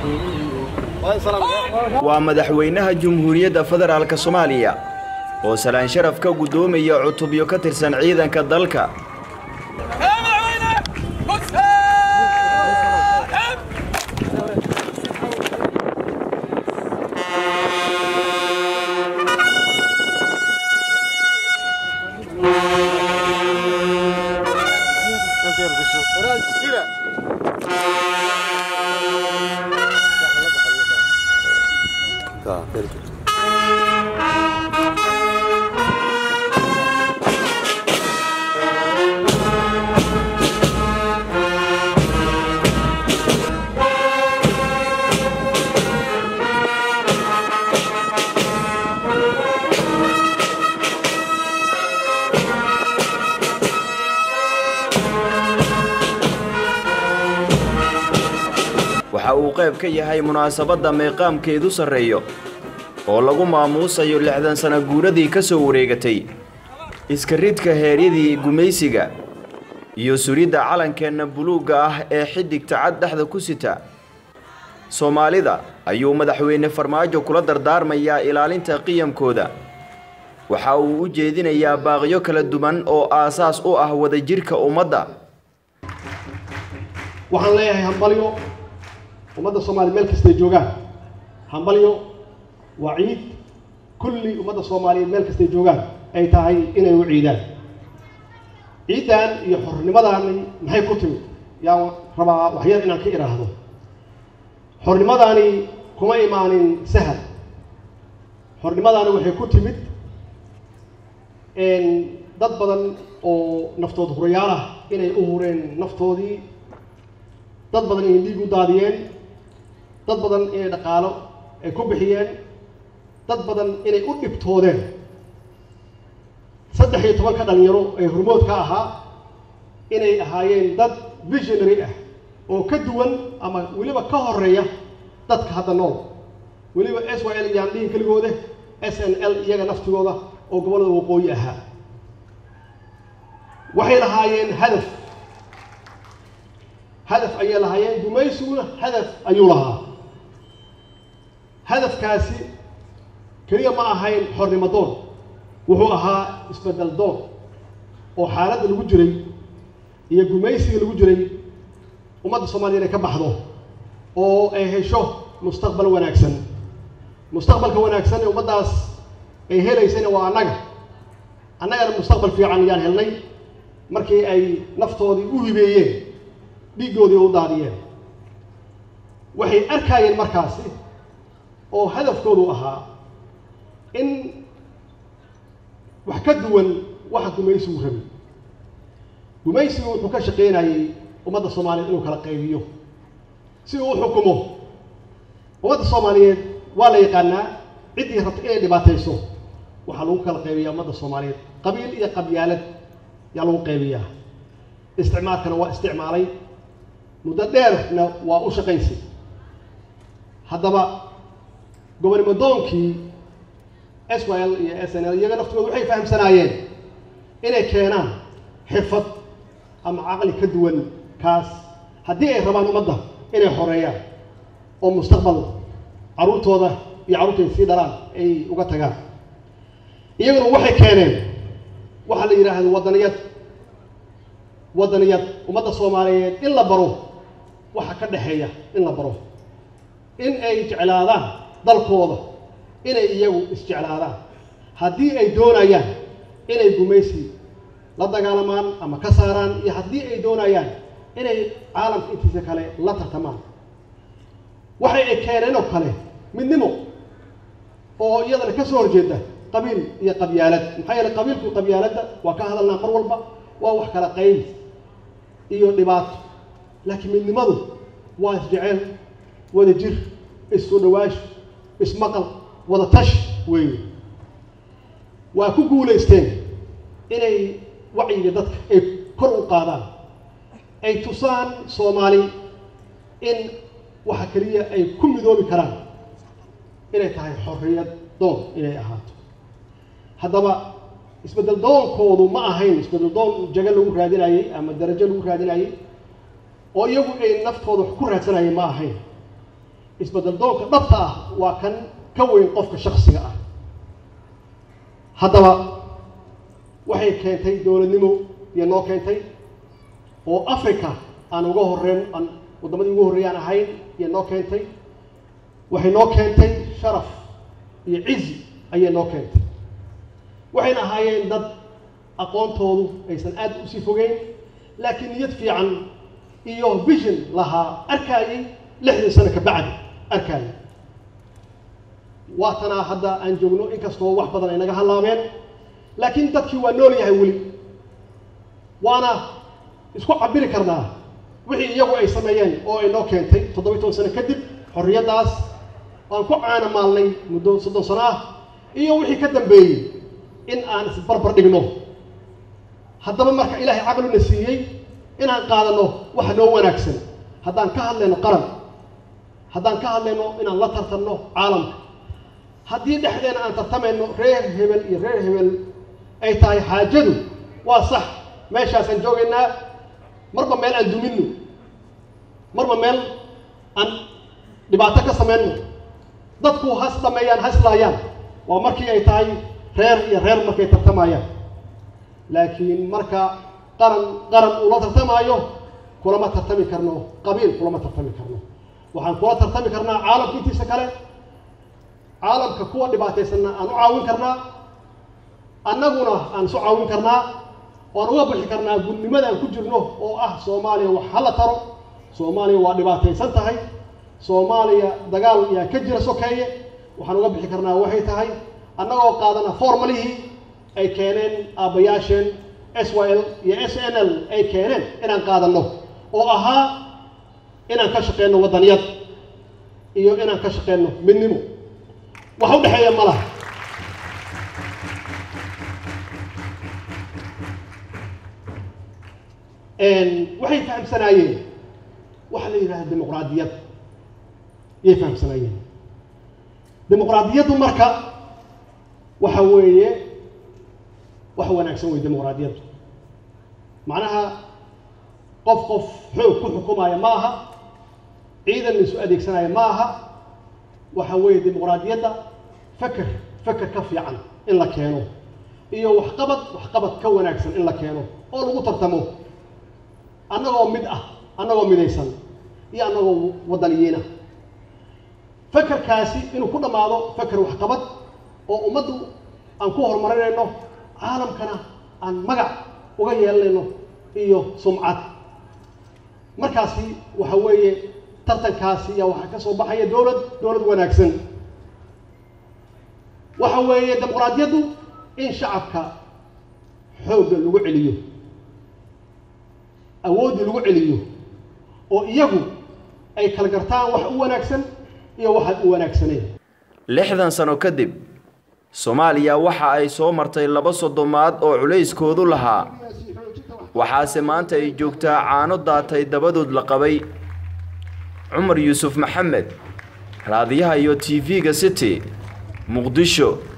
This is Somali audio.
waa madaxweynaha jumhuuriyadda federaalk soomaaliya oo salaan sharaf ka guddoomaya cutubyo ka tirsan ciidanka dalka waxa uu qayb ka yahay munaasabadda meeqaamkeedu sarreeyo oo lagu maamuusayo lixdan sana guuradii ka soo wareegatay iska ridka heeryadii gumaysiga iyo suridda calankeenna buluugga ah ee xiddigta cad dhexda ku sita soomaalida ayuu madaxweyne farmaajo kula dardaarmayaa ilaalinta qiyamkooda waxa uu u jeedinayaa baaqyo kala duwan oo aasaas u ah wadajirka ummadda waxaan leeyahay hambalyo ummadda soomaaliya meel kastay joogaan hambalyo waa ciid kulli ummadda soomaaliyeed meel kastay joogaan ay tahay inay u ciidaan ciiddan iyo xornimadaani maxay ku timid yaan rabaa waxyar inaan ka idhaahdo xornimadaani kuma imaanin sahal xornimadaani waxay ku timid dad badan oo naftood hurayaal ah inay u hureen naftoodii dad badan inay dhiig u daadiyeen dad badan inay dhaqaalo ay ku bixiyeen dad badan inay u dhibtoodeen saddex iyo tobanka dhalinyaro ee hormood ka ahaa inay ahaayeen dad visionary ah oo ka duwan ama weliba ka horeeya dadka hadda nool weliba s y l iyaan dhihin keligooda s n l iyaga naftigooda oo gobollada waqooyi ahaa waxay lahaayeen hadaf hadaf ayay lahaayeen gumaysiguna hadaf ayuu lahaa hadafkaasi keliya ma ahayn xornimo doon wuxuu ahaa isbedel doon oo xaaladda lagu jiray iyo gumaysiga lagu jiray ummadda soomaaliya inay ka baxdo oo ay hesho mustaqbal wanaagsan mustaqbalka wanaagsan ee ummaddaas ay helaysana waa annaga annagana mustaqbal fiican ayaan helnay markii ay naftoodii u hibeeyeen dhiiggoodii u daadiyeen waxay arkaayeen markaasi oo hadafkoodu ahaa in wax ka duwan waxa gumaysigu rabi gumaysigu wuxuu ka shaqaynayey ummadda soomaaliyeed inuu kala qaybiyo si uu u xukumo ummadda soomaaliyeed waa la yaqaanaa ciddii rabta inay dhibaatayso waxaa lagu kala qaybiyaa ummadda soomaaliyeed qabiil iyo qabyaalad yaa lagu qaybiyaa isticmaalkana waa isticmaalay muddo dheerna waa u shaqaysay haddaba gobonnimo doonkii s y l iyo s n l iyaga naftooda waxay fahamsanaayeen inay keenaan xirfad ama caqli ka duwan kaas haddii ay rabaan ummadda inay xoreeyaan oo mustaqbal carruurtooda iyo carruurtay sii dhalaan ay uga tagaan iyaguna waxay keeneen waxaa la yidhaahdo waddaniyad waddaniyad ummadda soomaaliyeed in la baro waxa ka dhexeeya in la baro in ay jeclaadaan dalkooda inay iyagu isjeclaadaan haddii ay doonayaan inay gumaysi la dagaalamaan ama ka saaraan iyo haddii ay doonayaan inay caalamka intiisa kale la tartamaan waxay ay keeneen oo kale midnimo oo iyadana ka soo horjeeda qabiil iyo qabyaalad maxaa yeele qabiilku qabyaaladda waa ka hadalnaa mar walba waa wax kala qayb iyo dhibaato laakiin midnimadu waa isjecel wada jir issoo dhawaasho ismaqal wada tash weeye waa ku guulaysteen inay wacyiga dadka ay kor u qaadaan ay tusaan soomaali in waxa keliya ay ku midoobi karaan inay tahay xorriyad doon inay ahaato haddaba isbeddel doonkoodu ma ahayn isbeddel doon jago lagu raadinayey ama darajo lagu raadinayey oo iyagu ay naftooda wax ku raadsanayeen ma ahayn isbeddel doonka dhabta ah waa kan ka weyn qofka shaksiga ah haddaba waxay keentay dowladnimo iyo noo keentay oo africa aan uga horreyn aan waddamadii ugu horreeyay aan ahayn iyo noo keentay waxay noo keentay sharaf iyo cizi ayay noo keentay waxayna ahaayeen dad aqoontoodu aysan aad usii fogeyn laakiin niyad fiican iyo vision lahaa arkaayay lixdan sano ka bacdi arkaayay waatanaa hadda aan joogno inkastoo wax badan ay naga hallaabeen laakiin dadkii waa nool yahay weli waana isku cabiri karnaa wixii iyagu ay sameeyeen oo ay noo keentay toddobiyi toban sano kadib xorriyaddaas aan ku caana maalnay muddo soddon sano ah iyo wixii ka dambeeyey in aan isbarbar dhigno haddaba marka ilaahay caqlina siiyey inaan qaadano waxa noo wanaagsan haddaan ka hadlayno qaran haddaan ka hadlayno inaan la tartanno caalamka haddii dhexdeena aan tartamayno reer hebel iyo reer hebel ay tahay xaajadu waa sax meeshaasaan joogaynaa marba meel aan duminno marba meel aan dhibaato ka samayno dadku has dhameeyaan haslaayaan waa markii ay tahay reer iyo reer markay tartamayaan laakiin marka qaran qaran ula tartamaayo kulama tartami karno qabiil kulama tartami karno waxaan kula tartami karnaa caalamka intiisa kale caalamka kuwa dhibaataysanna aan u caawin karnaa annaguna aan isu caawin karnaa waan uga bixi karnaa gudnimada aan ku jirno oo ah soomaaliya wax hala taro soomaaliya waa dhibaataysan tahay soomaaliya dagaal yaa ka jira sokeeye waxaan uga bixi karnaa waxay tahay annagoo qaadana formalihii ay keeneen aabbayaasheen s y l iyo s n l ay keeneen inaan qaadanno oo ahaa inaan ka shaqeyno waddaniyad iyo inaan ka shaqeyno midnimo wax u dhexeeya ma laha waxay fahamsanaayeen waxa la yidhahda dimuqraadiyad yay fahamsanaayeen dimuqraadiyaddu marka waxa weeye wax wanaagsan wey dimuqraadiyaddu macnaha qof qof xoog ku xukumaya ma aha ciidan la isu adeegsanaya ma aha waxa weeye dimuqraadiyadda feker feker ka fiican in la keeno iyo waxqabad waxqabad ka wanaagsan in la keeno oo lagu tartamo annagoo mid ah annagoo midaysan iyo annagoo waddaniyiina fekerkaasi inuu ku dhammaado feker waxqabad oo ummaddu aan ku horumarinayno caalamkana aan magac uga yeelanayno iyo sumcad markaasi waxa weeye tartankaasi ayaa waxaa ka soo baxaya dowlad dowlad wanaagsan waxa weeye dimuqraadiyaddu in shacabka xoogga lagu celiyo awooddii lagu celiyo oo iyagu ay kala gartaan wax u wanaagsan iyo waxaan u wanaagsaneyn lixdan sano kadib soomaaliya waxa ay soo martay laba soddomaad oo culayskoodu lahaa waxaase maanta ay joogtaa caano daatay dabadood la qabay cumar yuusuf maxamed raadiyaha iyo t v-ga city muqdisho